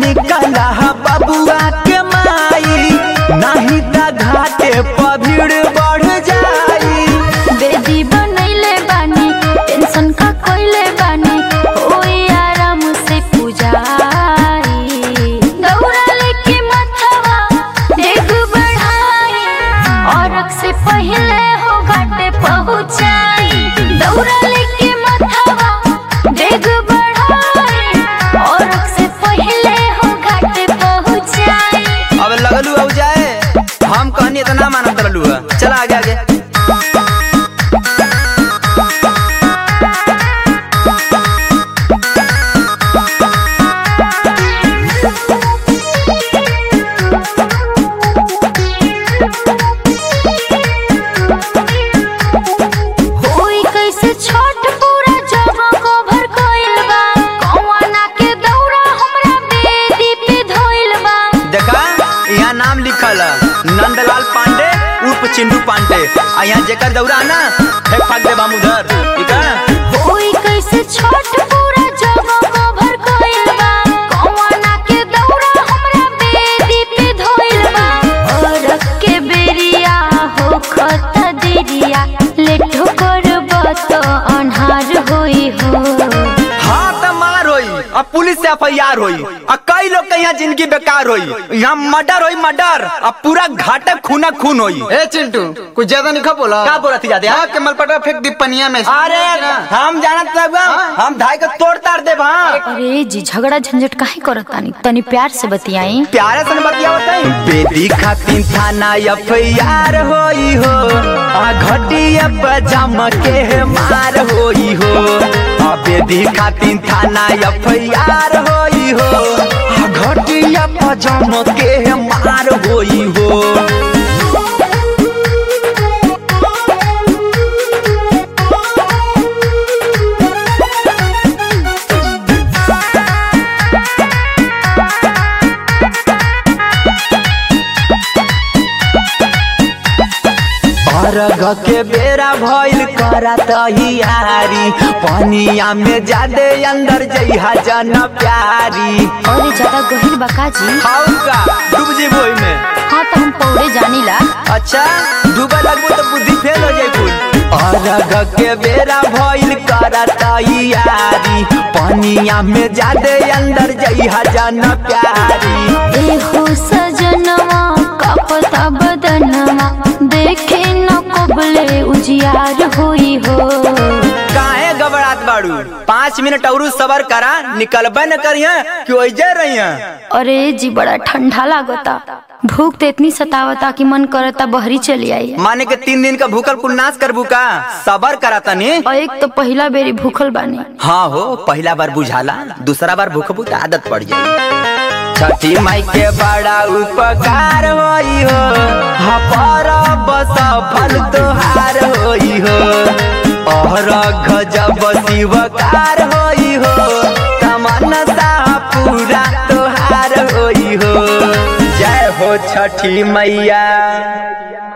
निकला बबुआ के माई नहीं त घाटे पर भीड़ बढ़ जाई बेदी बनैले बानी टेंशन का कोइले बानी होई आराम से पूजाई दौड़ा लेके मथवा डेग बढ़ाई और से पहले हो घाटे पहुंचाई दौड़ा लेके मथवा डेग बढ़ाई और से पहले हो घाटे पहुंचाई अब लगलू हो जाए हम कहनी इतना मानत रहलू है चला आगे आगे होई कैसे छठ पूरा जगह कवर कइल बा कौना के दौरा हमरा बेदी पे धइल बा देखा यहाँ नाम लिखल है नंदलाल पांडे उर्फ चिंटू पांडे आ यहाँ जेकर दौरा है ना फेंक फाक दे हम उधर ठीक है होई कैसे छठ पूरा जगह कवर कइल बा कौना के दौरा हमरा बेदी पे धइल बा और के बेरिया हो खत देरिया लेठो करब तो अन्हार होई हो हाँ तो मार होई अब पुलिस से एफ आई आर होई और कई लोग के यहाँ जिंदगी बेकार होई यहाँ मर्डर होई मर्डर अब पूरा घाटे खूना खून होई ए चिंटू कुछ ज्यादा नहीं खा बोला का बोला थी जाते हाँ के मलपटा फेंक दी पनिया में अरे हम जानत लगवा हम धाई को तोड़ तार दे हाँ अरे जी झगड़ा झंझट काहे करत तानी तनी प्यार से बतियाई प्यारे से बतिया बेटी खातिर थाना एफ आई आर होई हो आ घटिया पजाम के मार होई हो आ बेटी खातिर थाना एफ आई आर होई हो आ घटिया पजाम के मार होई हो अर्घ के बेरा भइल करा तहियारी पनिया में जादे अंदर जइहा जन प्यारी अरे ज्यादा गहिर बका जी हाउ का डूब जीबो में हाँ तो हम पौड़े जानीला अच्छा डूबे लगबो तो बुद्धि फेल हो जाई कुल अर्घ के बेरा भइल करा तहियारी पनिया में जादे अंदर जइहा जन प्यारी ए हो सजनवा कपता बदनवा देखे न कबले उजियार होई हो काहे घबरात बाड़ू पाँच मिनट और सबर करा निकलबे न करिया कि ओइजे रहिया अरे जी बड़ा ठंडा लागता भूख तो इतनी सतावता कि मन करता बहरी चली आई माने के तीन दिन का भूखल कुल नाश करबू का सबर करा तनी और एक तो पहला बेरी भूखल बानी हाँ हो पहला बार बुझाला दूसरा बार भूखबू तो आदत पड़ जाई छठी माई के बड़ा उपकार होई हो हाँ पर सफल तोहार होई हो और गजब शिवकार होई हो तमन्ना पूरा तोहार होई हो जय हो छठी मैया